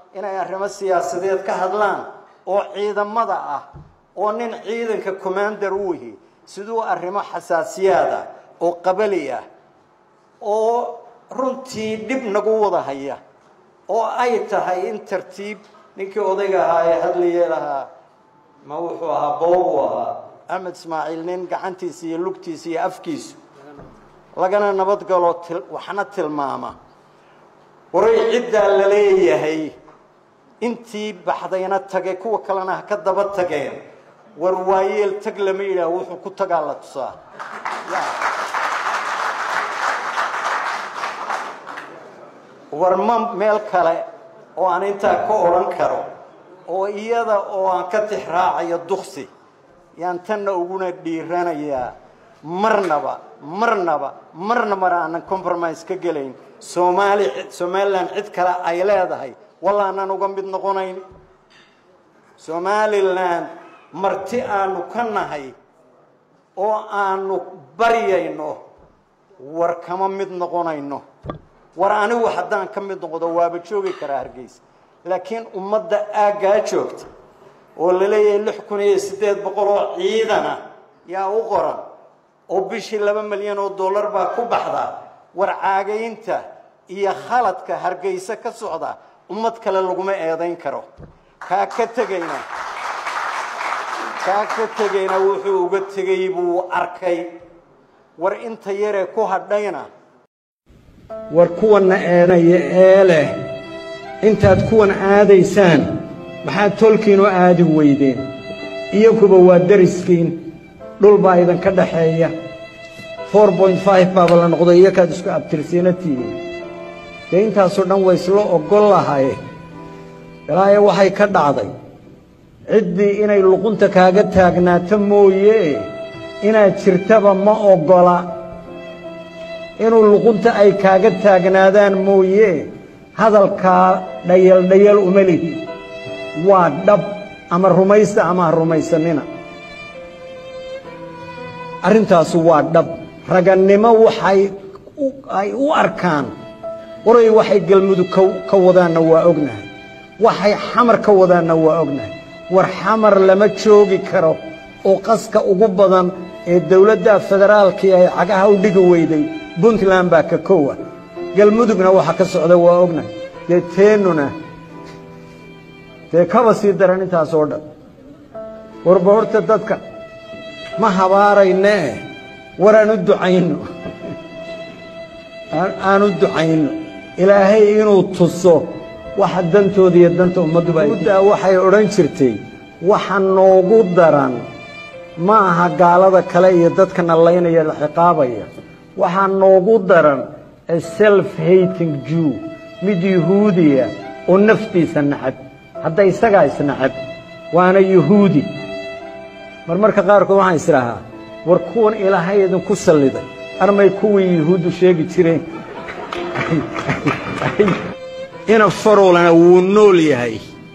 inay arrimo siyaasadeed ka hadlaan oo ciidamada ah oo nin ciidanka commander u yihi siduu arrimo xasaasiyaad ah oo qabali ah oo runtii dhib nagu wada haya oo ay tahay in tartiib ninkii odayga ahaa ee hadlayee lahaa ma wuxuu ahaa boobu ahaa axmed ismaaciil nin gacantiisa iyo lugtiisa iyo afkiisu lagana nabadgalo waxna tilmaama waray ciddaa la leeyahay intii baxdayna tage kuwa kalena ha ka daba tageen war waayeel tag lama yidhaah wuxuu ku tagaa la tusaa war ma meel kale oo aan intaa ka odhan karo oo iyada oo aan ka tixraacayo duksi yaan tanna uguna dhiiranayaa marnaba marnaba marnabana aanan compromise ka gelayn soomaali somalilan cid kale ay leedahay wallaanan uga mid noqonayn somalilan marti aanu ka nahay oo aanu baryayno war kama mid noqonayno war anigu haddaan ka mid noqdo waaba joogi karaa hargeysa laakiin ummadda aaggaa joogta oo la leeyahay lix kun iyo siddeed boqol oo ciidana yaa u qoran oo bishii laba milyan oo dollar baa ku baxda war caagaynta iyo khaladka hargeysa ka socda ummad kale laguma eedayn karo kaa ka tegayna kaa ka tegayna wuxuu uga tegay buu arkay war inta yaree ku hadhayna war kuwanna eedanaya ee leh intaad kuwan aadaysaan maxaad tolkiin u aadi weydeen iyakuba waa dariskiin dhul baa idinka dhaxeeya for point five baaba la noqday iyakaad isku abtirsiina tihiin dee intaasoo dhan way isla oggol lahaye ilaahay waxay ka dhacday ciddii inay luqunta kaaga taagnaato mooye inaad jirtaba ma oggola inuu luqunta ay kaaga taagnaadaan mooye hadalkaa dhayaldhayal uma lihi waa dhab ama rumaysta ama ha rumaysanina arrintaasu waa dhab ragannimo waxay ay u arkaan waray waxay galmudug ka wadaanna waa ognahay waxay xamar ka wadaanna waa ognahay war xamar lama joogi karo oo qaska ugu badan ee dawladda federaalkii ay cagaha u dhigi weyday puntland baa ka kowa galmudugna waxa ka socda waa ognahay dee teennuna dee kaba sii daran intaas oo dhan warba horta dadka ma habaaraynee war aan u ducayno aan u ducayno ilaahay inuu tuso waxa dantooda iyo danta ummadduba uddaa waxay odhan jirtay waxa noogu daran ma aha gaalada kale iyo dadka nallaynaya la ciqaabaya waxaa noogu daran a self hating jew mid yuhuudiya oo naftiisa nacab hadda isagaa isnacab waana yuhuudi marmarka qaarkood waxaan isdhahaa war kuwan ilaahay idinku salliday armay kuwii yuhuuddu sheegi jireen ina farolana wuu nool yahay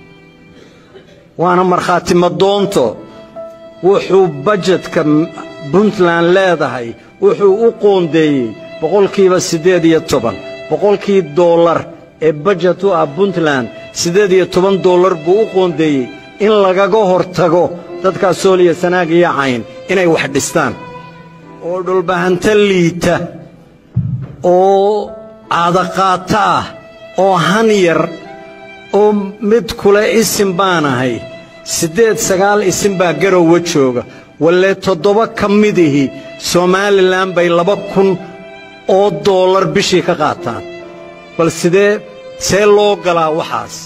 waana markhaati madoonto wuxuu bajetka puntland leedahay wuxuu u qoondeeyey boqolkiiba siddeed iyo toban boqolkii dollar ee bajet u ah puntland siddeed iyo toban dollar buu u qoondeeyey in lagaga hor tago dadkaas sooliya sanaag iyo cayn inay wax dhistaan oo dhulbahanta liita oo caadaqaato ah oo han yar oo mid kule isim baan ahay siddeed sagaal isim baa garowa jooga walle toddoba ka midihi somalilan bay laba kun oo dollar bishii ka qaataan bal sidee see loo galaa waxaas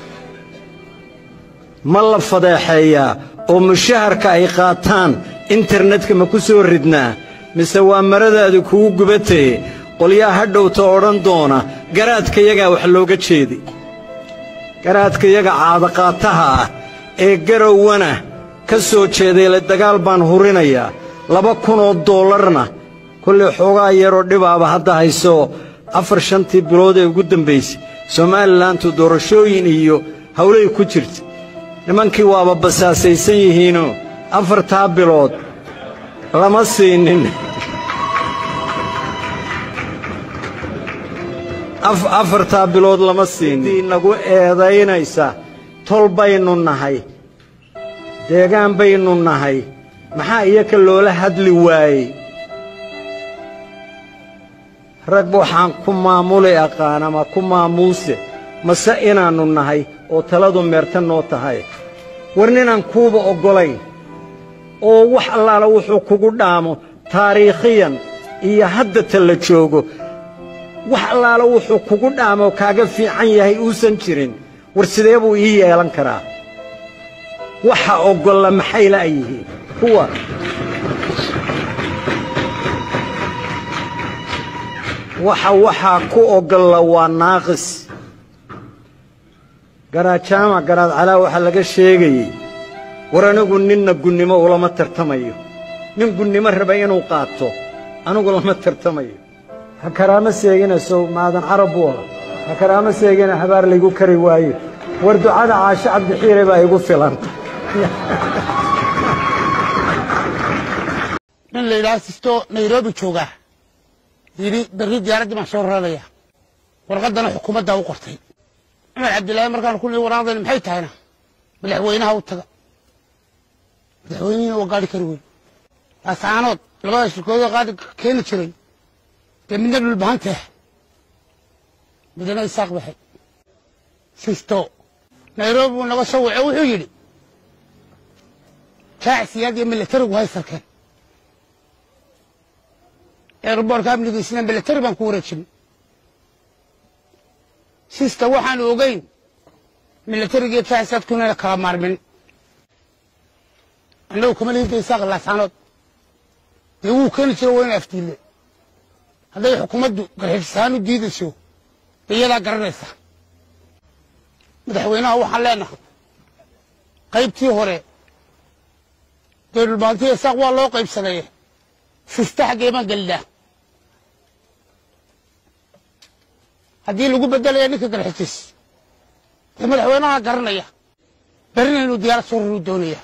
ma la fadeexeeyaa oo mushaharka ay qaataan internetka ma ku soo ridnaa mise waa maradaadu kugu gubataye qolyaa hadhowta odhan doona garaadkayagaa wax looga jeedi garaadkayaga caadaqaataha ah ee garowana ka soo jeedayle dagaal baan hurinayaa laba kunoo doollarna kollay xoogaa yaroo dhibaaba hadda haysoo afar shantii bilood ee ugu dambaysay somalilantu doorashooyin iyo hawlay ku jirta nimankii waaba basaasaysan yihiinoo afartaa bilood lama siinin afartaa bilood lama siinin nagu eedaynaysa tol baynu nahay deegaan baynu nahay maxaa iyaka loola hadli waayey rag waxaan ku maamuli aqaan ama ku maamuuse mase inaannu nahay oo taladu meerta noo tahay war ninaan kuuba oggolayn oo wax allaala wuxuu kugu dhaamo taariikhiyan iyo hadda ta la joogo wax allaala wuxuu kugu dhaamoo kaaga fiican yahay uusan jirin war sidee buu ii yeelan karaa waxa oggolla maxay la'yihiin kuwa waxa waxaa ku oggolla waa naaqis garaadjaamac garaad calaa waxaa laga sheegayey war anigu ninna gunnimo ulama tartamayo nin gunnimo raba inuu qaato anigu lama tartamayo ha karaama seegina sow maadan carab buu aha ha karaama seegina habaar laygu kari waayo war ducada caasho cabdixiire baa igu filan nin la yidhaha sisto nairobi joogaa yidhi berri diyaaraddii baan soo raraya warqaddana xukuumaddaa u qortay cumar cabdillaahi markaan ku nii waraaqdani maxay tahayna madaxweynaha u taga madaxweynihiina waa gaadhi kari weyn laasaanood labada shirkoodoo qaadi keeni jiray dee midna dhulbahanteeh midna isaaq baxay sisto nairobi buu naga soo wace wuxuu yidhi jaacsiyaad iyo milatarigu hay sarkeen eerboorka amnigiisina milatari baan ku wareejinay sista waxaanu ogeyn milatarigiiyo jaacsiyaadku inayna kala maarmin annagu kama lihinta isaaq laasaanood dee wuu keeni jiro waa ina afdiille hadday xukuumaddu garxifisahaan u diidayso dee iyadaa garanaysa madaxweynaha waxaan leenahay qaybtii hore dee dhulbaantiya isaaq waa loo qaybsadaye sista xaggee baan gelinaa haddii lagu bedelaya ninka garxijis dee madaxweynaha garanaya berrina inuu diyaarad soo raruu doonaya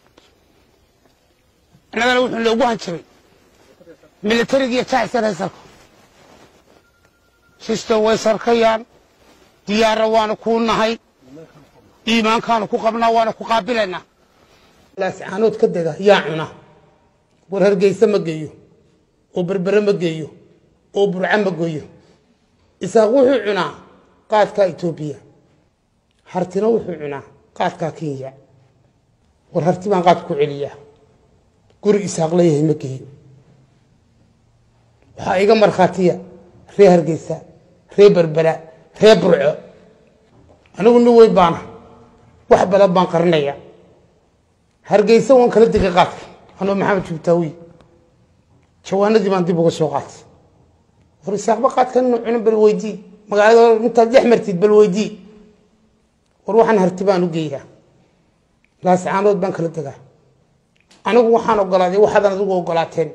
annagana wuxuu noogu hanjabay milatarigiiyo jaacisar haysalka sisto way sarkayaan diyaara waana kuu nahay iimaankaanu ku qabnaa waana ku qaabilaynaa laascaanood ka dega yaa cuna war hargeysa ma geeyo oo berbere ma geeyo oo burca ma geeyo isaaq wuxuu cunaa qaadkaa etoobiya hartina wuxuu cunaa qaadkaa kenya war harti baan qaad ku celiyaa guri isaaq leeyahay ma geeyo waxaa iga markhaatiya ree hargeysa ree berbera ree burco anigu nin weyn baana wax badan baan qarinaya hargeysa waan kala degay qaadka anoo maxamed jubtaawi jawaanadii baan dib uga soo qaatay war isaaqba qaadkan inuu cunin bal weydii magaalada intaad dhex martid bal weydii war waxaan harti baan u geeyaa laascaanood baan kala degaa anigu waxaan ogolaaday waxaadan adigu ogolaateen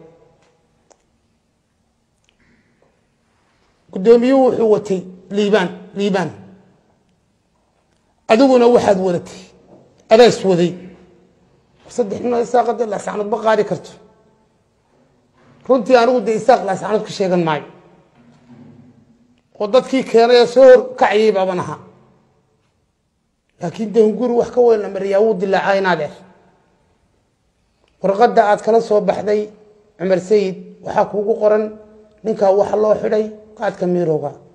guddoomiyuhu wuxuu watay liibaan liibaan adiguna waxaad wadatay adaas waday saddex nin isaaq de laascaanood ma qaadi karto runtii anigu dee isaaq laascaanood ka sheegan maayo oo dadkii keenay ee soo hor kacayay baaban ahaa laakiin dehunguri wax ka weyn la mariyaa wuu dilaacaa inaadeer warqadda aad kala soo baxday cumar sayid waxaa kuugu qoran ninkaa waxa loo xidhay qaadka miirowga